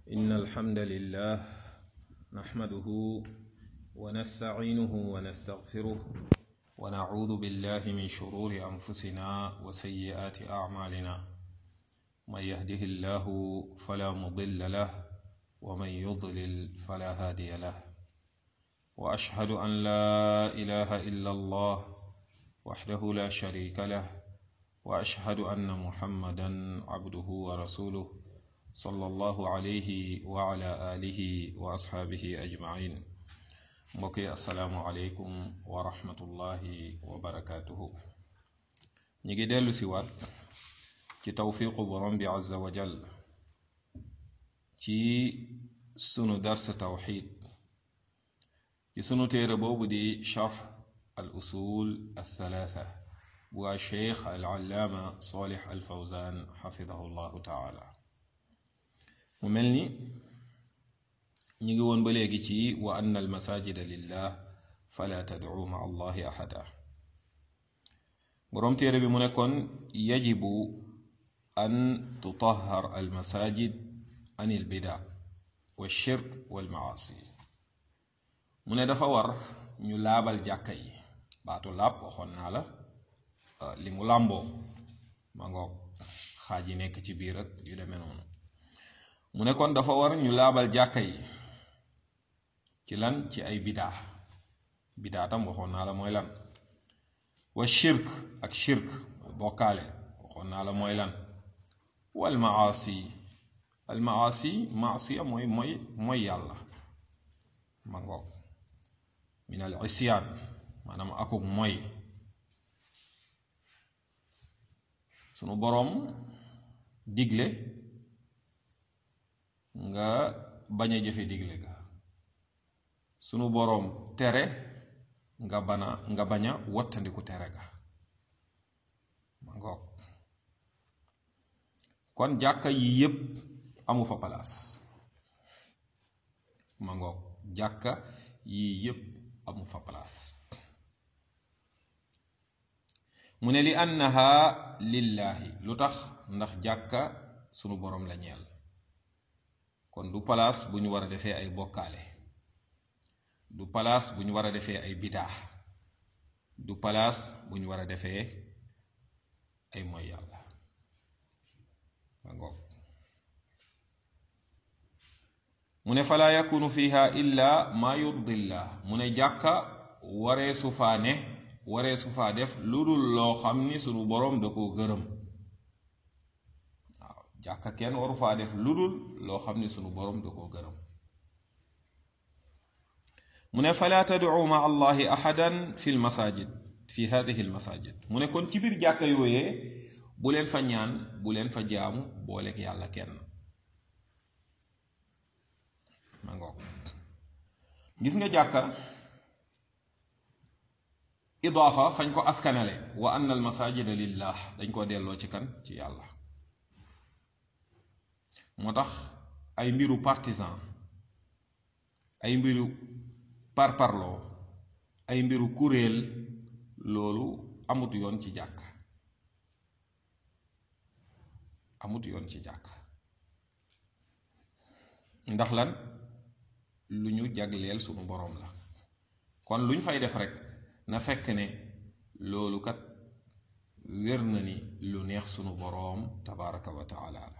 إن الحمد لله نحمده ونستعينه ونستغفره ونعوذ بالله من شرور أنفسنا وسيئات أعمالنا من يهده الله فلا مضل له ومن يضلل فلا هادي له وأشهد أن لا إله إلا الله وحده لا شريك له وأشهد أن محمدا عبده ورسوله صلى الله عليه وعلى آله وأصحابه أجمعين mbokki asalaamualeykum wa rahmatullahi wa barakaatuhu ñi ngi dellu si waat ci tawfiqu borom bi azza wa jal ci sunu dars tawxid ci sunu téere boobu di charx al usul althalatha bu waa cheikh al allaama salih al fawzan xafidahu llahu taala mu mel ni ñi ngi woon ba léegi ci wa anna al masajida lillah fala tad'u ma allahi ahada boroom téere bi mu nekkoon yajibu an tutahhar al masajid an il bida wa shirk wal maasi mu ne dafa war ñu laabal jàkka yi baatu laab waxoon naa la li mu làmboo ma ngoog xaaj yi nekk ci biir ak yu demee noonu mu ne kon dafa war ñu laabal jàkka yi ci lan ci ay bidaa bidaa tam waxoon naa la mooy lan wa shirk ak shirk bokkaale waxoon naa la mooy lan wal maasi al maasi maasiya mooy mooy mooy yàlla ma ngoog min al isyaan maanaam akuk mooy sunu boroom digle nga bañ a jëfe digle ga sunu boroom tere nga bana nga bañ a wattandiku tere ga ma ngoog kon jàkka yi yépp amu fa palaas ma ngoog jàkka yi yépp amu fa palaas mu ne li annaha lillaahi lu tax ndax jàkka sunu boroom la ñeel kon du palaas bu ñu war a defee ay bokkaale du palaas bu ñu war a defee ay bidaa du palaas bu ñu war a defee ay mooy yàlla ma ngoog mu ne falaa yakunu fiha illa maa yurdillah mu ne jàkka waree su faa ne waree su faa def lu dul loo xam ni sunu boroom da koo gërëm waaw jàkka kenn waru faa def lu dul loo xam ni sunu boroom da koo gërëm mu ne falaa tad'u ma allahi ahadan fi l masajid fi hadihi l masajid mu ne kon ci biir jàkka yooyee bu leen fa ñaan bu leen fa jaamu booleeg yàlla kenn ma ngoog gis nga jàkka idaafa fañ ko askanale wa anna al masajida lillah dañ ko delloo ci kan ci yàlla moo tax ay mbiru partisan ay mbiru parparloo ay mbiru kuréel loolu amut yoon ci jàkk amut yoon ci jàkk ndax lan lu ñu jagleel sunu boroom la kon lu ñu fay def rekk na fekk ne loolu kat wér na ni lu neex sunu boroom tabaraka wa taala la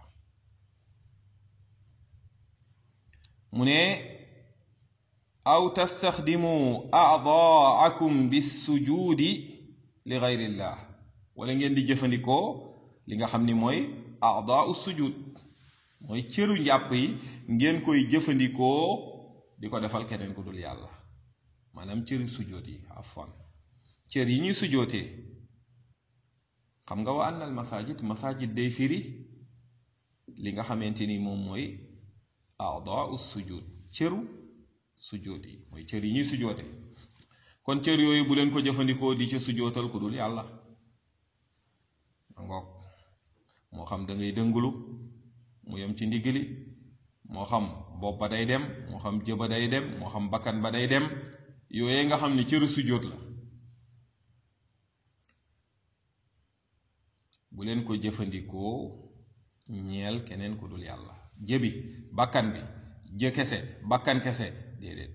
mu ne aw tastaxdimu aadaakum bissujuudi li gayrillah wala ngeen di jëfandikoo li nga xam ni mooy aadaau sujud mooy cëru njàpp yi ngeen koy jëfandikoo di ko defal keneen ku dul yàlla maanaam cëri sujoot yi afwan cër yi ñuy sujootee xam nga wa anna al masajid masajid day firi li nga xamante ni moom mooy aadaau sujud cëru sujoot yi mooy cër yi ñuy sujoote kon cër yooyu bu leen ko jëfandikoo di ca sujootal ku dul yàlla ma ngoog moo xam da ngay dëngulu mu yem ci ndiggali moo xam bopp ba day dem moo xam jëba day dem moo xam bakkan ba day dem yooyee nga xam ni cëru sujoot la bu leen ko jëfandikoo ñeel keneen ku dul yàlla jëbi bakkan bi jë kese bakkan kese déedéet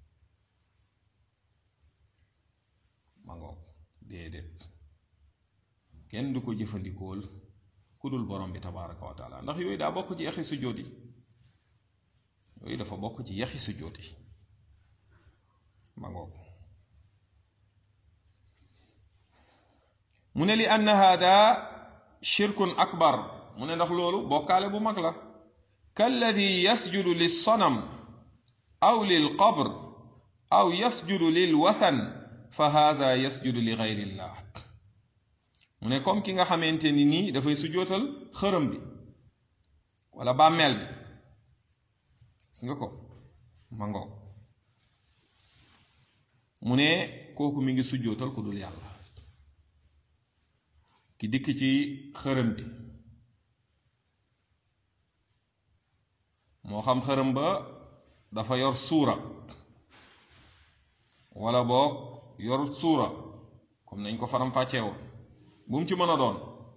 ma ngoog déedéet kenn du ko jëfandikool ku dul borom bi tabaraka wa taala ndax yooyu daa bokk ci yaxi sujjóot yi yooyu dafa bokk ci yaxi sujjóot yi ma ngoog mu ne li ann hada shirkun akbar mu ne ndax loolu bokkaale bu mag la kalladi yasjudu lilsanam aw lilqabr aw yasjudu lilwathan fa hada yasjudu li gayrillah mu ne comme ki nga xamante ni nii dafay sujootal xërëm bi wala bàmmeel bi gis nga ko ma ngoog mu ne kooku mi ngi sujootal ku dul yàlla ki dikk ci xërëm bi moo xam xërëm ba dafa yor suura wala boog yorut suura comme nañ ko faram fàccee woon bu mu ci mën a doon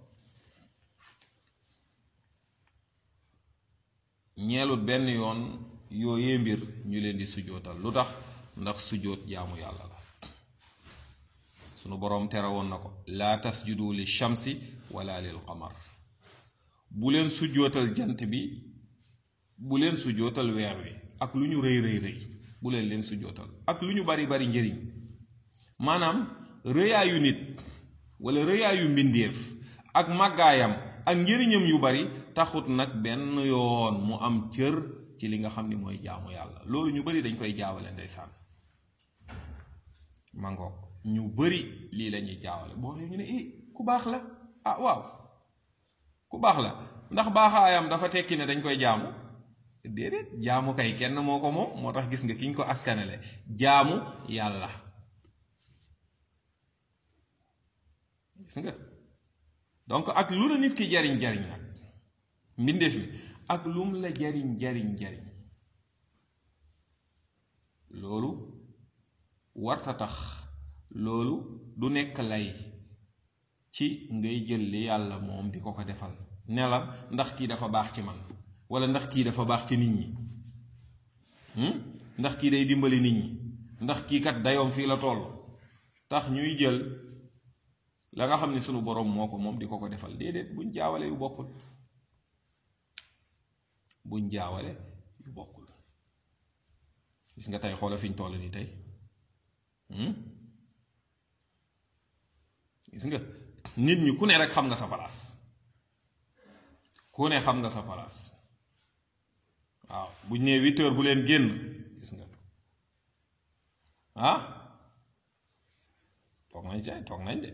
ñeelut benn yoon yooyee mbir ñu leen di sujootal lu tax ndax sujoot jaamu yàlla la sunu boroom tere woon na ko laa tasjudu li shamsi wala lil qamar bu leen sujootal jant bi bu leen sujootal weer wi ak lu ñu rëy rëy rëy bu leen leen sujootal ak lu ñu bari bari njëriñ maanaam rëyaayu nit wala rëyaayu mbindeef ak màggaayam ak njëriñam yu bari taxut nag benn yoon mu am cër ci li nga xam ni mooy jaamu yàlla loolu ñu bari dañ koy jaawale ndeysaan mangoog ñu bari lii lañuy jaawale boo waxee ñu ne i ku baax la ah waaw ku baax la ndax baaxaayam dafa tekki ne dañ koy jaamu déedéet jaamu kay kenn moo ko moom moo tax gis nga ki ñu ko askanele jaamu yàlla gis nga donc ak lu la nit ki jariñ jariñ nag mbindeef mi ak lum la jariñ jariñ jariñ loolu warta tax loolu du nekk lay ci ngay jël li yàlla moom di ko ko defal ne la ndax kii dafa baax ci man wala ndax kii dafa baax ci nit ñi ndax kii day dimbali nit ñi ndax kii kat dayoom fii la toll tax ñuy jël la nga xam ne sunu boroom moo ko moom di ko ko defal déedéet buñ jaawale yu bokkul buñ jaawale yu bokkul gis nga tey xoola fi ñu toll nii tey gis nga nit ñi ku ne rek xam nga sa palaas ku ne xam nga sa palaas waaw buñ nee huit heures bu leen génn gis nga ah toog nañ ca toog nañ de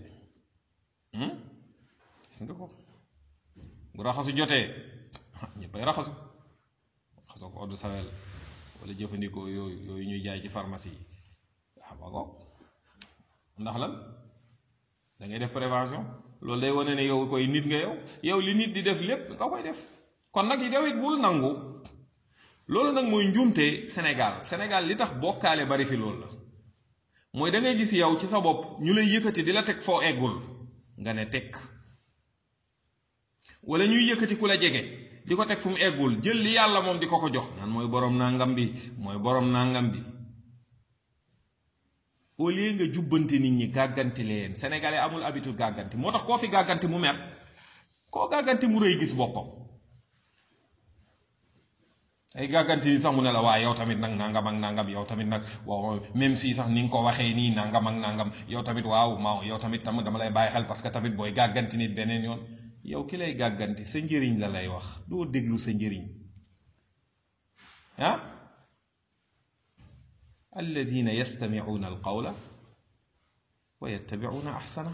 gis nga ko bu raxasu jotee ñëppay raxasu raxasoo ko eau de Javel wala jëfandikoo yooyu yooyu ñuy jaay ci pharmacie yi waaw ko ndax lan da ngay def prévention loolu day wane ne yow koy nit nga yow yow li nit di def lépp nga koy def kon nag yow it bul nangu loolu nag mooy njuumte Sénégal Sénégal li tax bokkaale bari fi loolu la mooy da ngay gis yow ci sa bopp ñu lay yëkkati di la teg foo eggul nga ne teg wala ñuy yëkkati ku la jege di ko teg fu mu eggul jël li yàlla moom di ko ko jox naan mooy borom nangam bi mooy borom nangam bi au lieu nga jubbanti nit ñi gàgganti leen sénégalais amul habitude gàgganti moo tax koo fi gàgganti mu mer koo gàgganti mu rëy gis boppam ay gàgganti ni sax mu ne la waa yow tamit nag nangam ak nangam yow tamit nag waaw même si sax ni nga ko waxee nii nangam ak nangam yow tamit waaw ma yow tamit tam dama lay bàyyi xel parce que tamit booy gàgganti nit beneen yoon yow ki lay gàgganti sa njëriñ la lay wax doo déglu sa njëriñ ah alladina yastamicuuna alqawla wa yattabicuuna axsana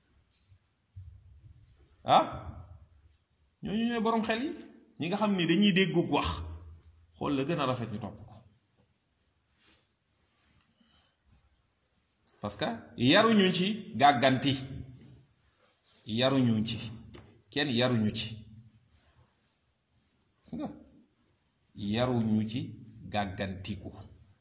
ah ñooñu ñooy boroom xel yi ñi nga xam ni dañuy déggug wax xool la gën a rafet ñu topp ko parce que yaruñu ci gàgganti yaruñu ci kenn yaruñu ci gis nga yaruñu ci gàggantiku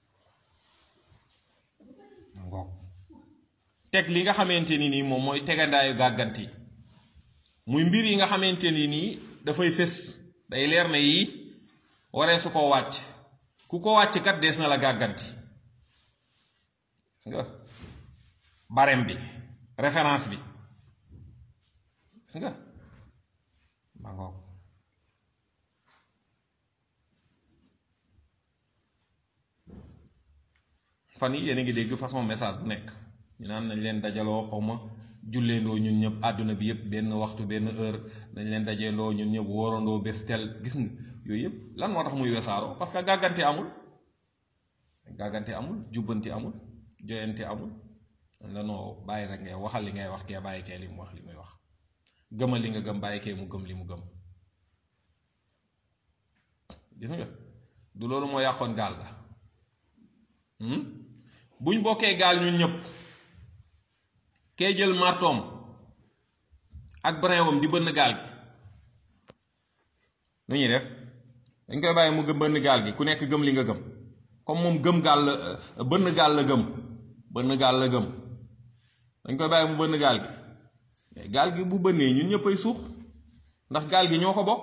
ngoog teg li nga xamante ni nii moom mooy tegandaayu gàgganti muy mbir yi nga xamante ni nii dafay fés day leer na yii waree su ko wàcc ku ko wàcc kat dees na la gàgganti gis nga barème bi référence bi gis nga ma ngoog fan yi yéen a ngi dégg façon message bu nekk ñu naan nañ leen dajaloo xawma julleendoo ñun ñëpp àdduna bi yëpp benn waxtu benn heure nañ leen dajeendoo ñun ñëpp wóorandoo bés tel gis nga yooyu yëpp lan moo tax muy wesaaroo parce que gàggante amul gàggante amul jubbanti amul joyante amul la noo bàyyi rek ngay waxal li ngay wax kee bàyyi kee li mu wax li muy wax gëmal li nga gëm bàyyi kee mu gëm li mu gëm gis nga du loolu moo yàqoon gaal ga buñ bokkee gaal ñun ñëpp kee jël martoom ak brinwam di bënn gaal gi nu ñuy def dañ koy bàyyi mu gëm bënn gaal gi ku nekk gëm li nga gëm comme moom gëm gaal la bënn gaal la gëm bënn gaal la gëm dañ koy bàyyi mu bënn gaal gi mais gaal gi bu bënnee ñun ñëppay suux ndax gaal gi ñoo ko bokk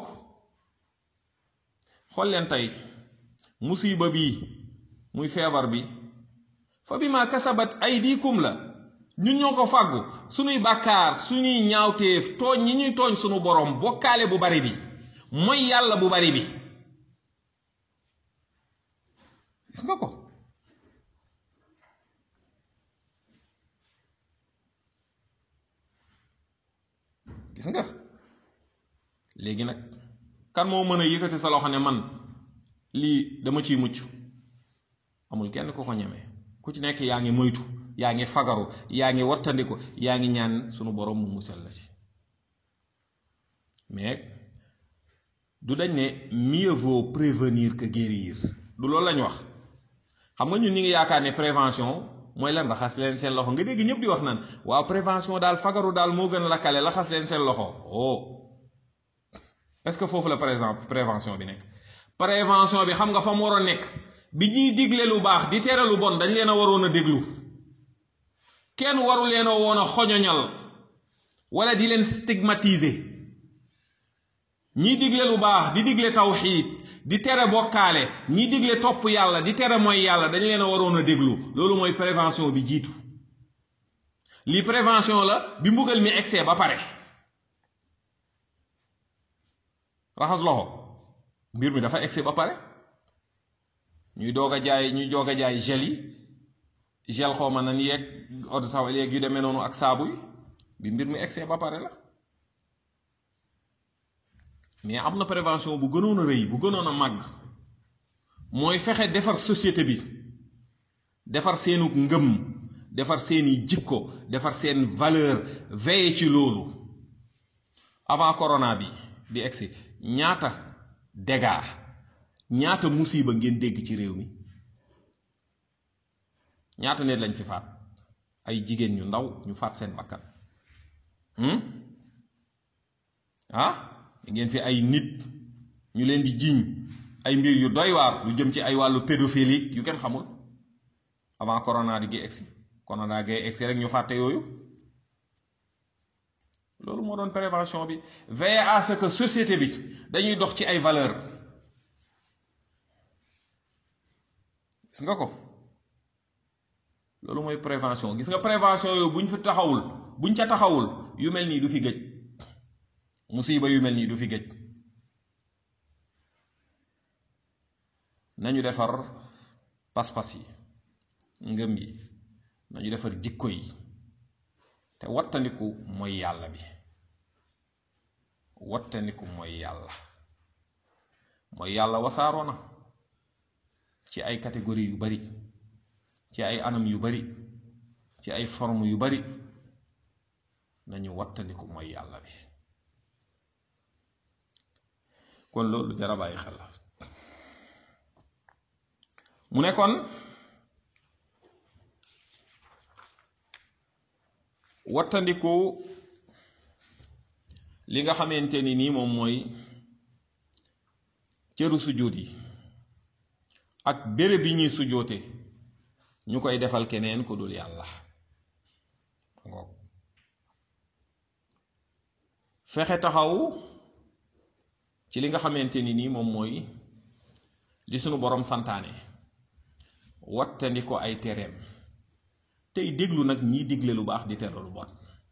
xool leen tey musiba bii muy feebar bi fa bi ma kasabat aydikum la ñun ñoo ko fàggu suñuy bàkkaar suñuy ñaawteef tooñ ñi ñuy tooñ suñu borom bokkaale bu bari bi mooy yàlla bu bari bi gis nga ko gis nga léegi nag kan moo mën a yëkkati sa loxo ne man lii dama ciy mucc amul kenn ku ko ñeme ku ci nekk yaa ngi moytu yaa ngi fagaru yaa ngi wattandiku yaa ngi ñaan sunu borom mu musal la ci mais du dañ ne mieux vaut prévenir que guérir du loolu lañ wax xam nga ñun ñi ngi yaakaar ne prévention mooy lan raxas leen seen loxo nga dégg ñëpp di wax naan waaw prévention daal fagaru daal moo gën lakkale raxas leen seen loxo oh est-ce que foofu la par exemple prévention bi nekk prévention bi xam nga fa mu war a nekk bi ñuy digle lu baax di tere lu bon dañ leen a waroon a déglu kenn waru leen a woon a xoñoñal wala di leen stigmatiser ñiy digle lu baax di digle tawxiid di tere bokkaale ñi digle topp yàlla di tere mooy yàlla dañ leen a waroon a déglu loolu mooy prévention bi jiitu lii prévention la bi mbugal mi egsee ba pare raxas loxo mbir mi dafa egsee ba pare ñuy doog a jaay ñuy doog a jaay gel yi gel xawma nan yeeg eau de Javel yeeg yu demee noonu ak saabu yi bi mbir mi egsee ba pare la mais am na prévention bu gënoon a rëy bu gënoon a màgg mooy fexe defar société bi defar seenu ngëm defar seeni jikko defar seen valeur veiller ci loolu avant corona bi di egsi ñaata dégâts ñaata musiba ngeen dégg ci réew mi ñaata nit lañ fi faat ay jigéen ñu ndaw ñu faat seen bakkan ah ngeen fi ay nit ñu leen di jiiñ ay mbir yu doy waar lu jëm ci ay wàllu pédophilie yu kenn xamul avant corona di gi egsi corona gay egsi rek ñu fàtte yooyu loolu moo doon prévention bi veiller à ce que société bi dañuy dox ci ay valeur gis nga ko loolu mooy prévention gis nga prévention yooyu buñ fi taxawul buñ ca taxawul yu mel nii du fi gëj musiba yu mel nii du fi gëj nañu defar pas-pas yi ngëm yi nañu defar jikko yi te wattandiku mooy yàlla bi wattandiku mooy yàlla mooy yàlla wasaaroo na ci ay catégorie yu bari ci ay anam yu bari ci ay forme yu bari nañu wattandiku mooy yàlla bi kon loolu jara bàyyi xel la mu ne kon wattandiku li nga xamante ni nii moom mooy cëru sujjóot yi ak béréb yi ñuy sujjóote ñu koy defal keneen ku dul yàlla ngoog fexe taxaw ci li nga xamante ni nii moom mooy li sunu borom santaane wattandi ko ay tereem tey déglu nag ñiy digle lu baax di tere lu bon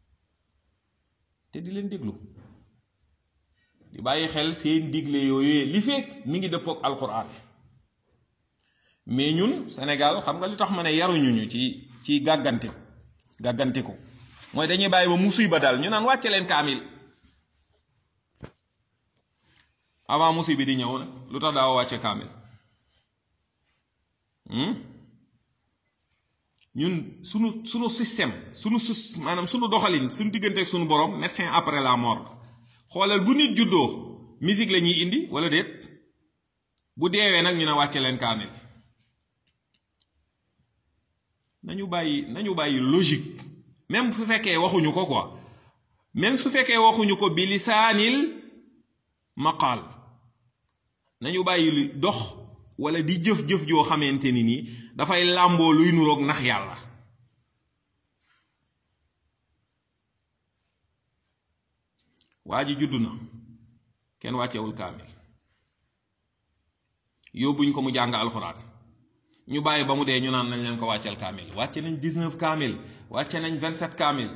te di leen déglu di bàyyi xel seen digle yooyu li fekk mi ngi dëppook alquran mais ñun Sénégal xam nga li tax ma ne yaruñu ñu ci ci gàgganti gàgganti ko mooy dañuy bàyyi ba musiba daal ñu naan wàcce leen kaamil avant musiba bi di ñëw nag lu tax daaw wàcce kaamil ñun sunu sunu système sunu sus maanaam sunu doxalin sunu diggante ak sunu borom médecin après la mort xoolal bu nit juddoo musique la ñuy indi wala déet bu deewee nag ñu ne wàcce leen kaamil nañu bàyyi nañu bàyyi logique même su fekkee waxuñu ko quoi même su fekkee waxuñu ko bi lisaanil maqaal nañu bàyyi dox wala di jëf-jëf joo xamante ni nii dafay làmboo luy nuroog nax yàlla waa ji judd na kenn wàccewul kaamil yóbbuñ ko mu jàng alxuraan ñu bàyyi ba mu dee ñu naan nañ leen ko wàcceel kaamil wàcce nañ 19 kaamil wàcce nañ 27 kaamil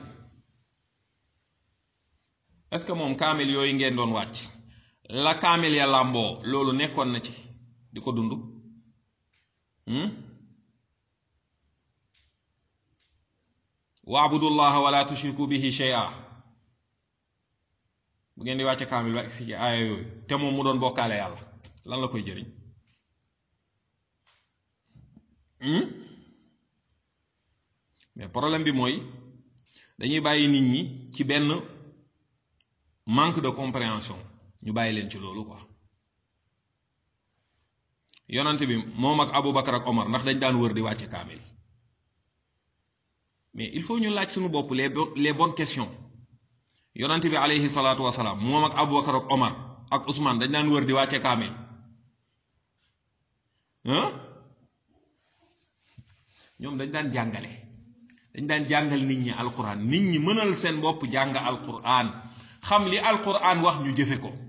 est-ce que moom kaamil yooyu ngeen doon wàcc la kaamil ya làmboo loolu nekkoon na ci di ko dund waabudullaha wala tushriku bihi shay'a bu ngeen di wàcce kaamil ba ci aaya yooyu te moom mu doon bokkaale yàlla lan la koy jëriñ mais problème bi mooy dañuy bàyyi nit ñi ci benn manque de compréhension ñu bàyyi leen ci loolu quoi yonante bi moom ak Aboubacar ak Omar ndax dañ daan wër di wàcce kaamil mais il faut ñu laaj suñu bopp les les bonnes questions yonante bi aleyhi salaatu wasalaam moom ak Aboubacar ak Omar ak Ousmane dañ daan wër di wàcce kaamil ñoom dañ daan jàngale dañ daan jàngal nit ñi alquran nit ñi mënal seen bopp jàng alquran xam li alquran wax ñu jëfe ko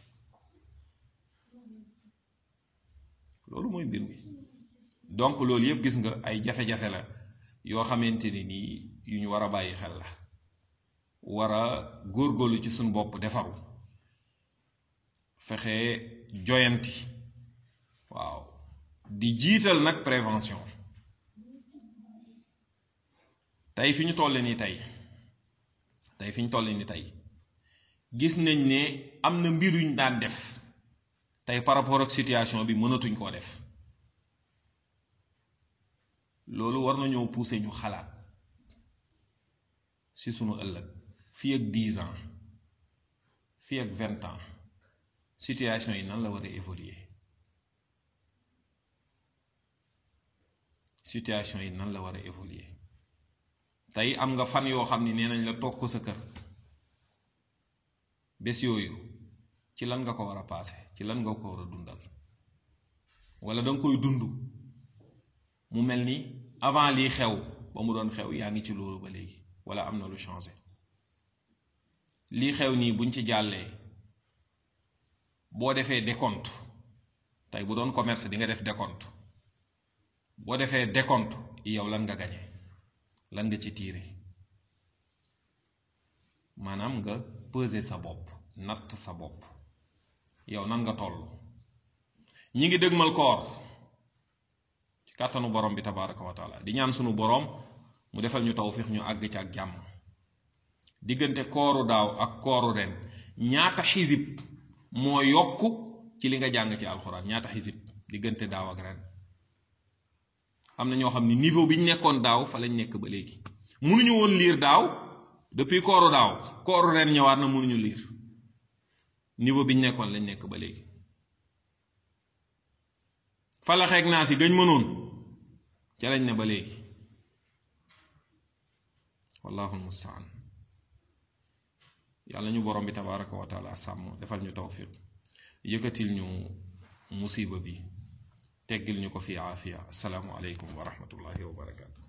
loolu mooy mbir mi donc loolu yëpp gis nga ay jafe-jafe la yoo xamante ni nii yu ñu war a bàyyi xel la war a góorgóorlu ci suñu bopp defaru fexe joyanti waaw di jiital nag prévention tey fi ñu toll nii tey tey fi ñu toll nii tey gis nañ ne am na mbir yuñ daan def tey par rapport ak situation bi mënatuñ koo def loolu war nañoo pousser ñu xalaat ci sunu ëllëg fii ak dix ans fii ak vingt ans situation yi nan la war a évoluer situation yi nan la war a évoluer tey am nga fan yoo xam ni nee nañ la toog ko sa kër bés yooyu ci lan nga ko war a paase ci lan nga ko war a dundal wala da nga koy dund mu mel ni avant lii xew ba mu doon xew yaa ngi ci loolu ba léegi wala am na lu changé lii xew nii buñ ci jàllee boo defee décompte tey bu doon commerce di nga def décompte boo defee décompte yow lan nga gañe lan nga ci tiire maanaam nga peser sa bopp natt sa bopp yow nan nga toll ñi ngi dëgmal koor ci kàttanu borom bi tabaraka wa taala di ñaan sunu borom mu defal ñu tawfiix ñu àgg ci ak jàmm diggante kooru daaw ak kooru ren ñaata xisib moo yokk ci li nga jàng ci alxuraan ñaata xisib diggante daaw ak ren am na ñoo xam ni niveau bi ñu nekkoon daaw fa lañ nekk ba léegi mënuñu woon liir daaw depuis kooru daaw kooru ren ñëwaat na mënuñu liir niveau bi ñu nekkoon lañ nekk ba léegi falaxeeg naa si gëñ mënoon ca lañ ne ba léegi wallahu almustaan yàlla ñu borom bi tabaraka wa taala sàmm defal ñu tawfiq yëkkatil ñu musiba bi teggil ñu ko fi aafiya asalaamu aleykum wa rahmatullahi wa barakatu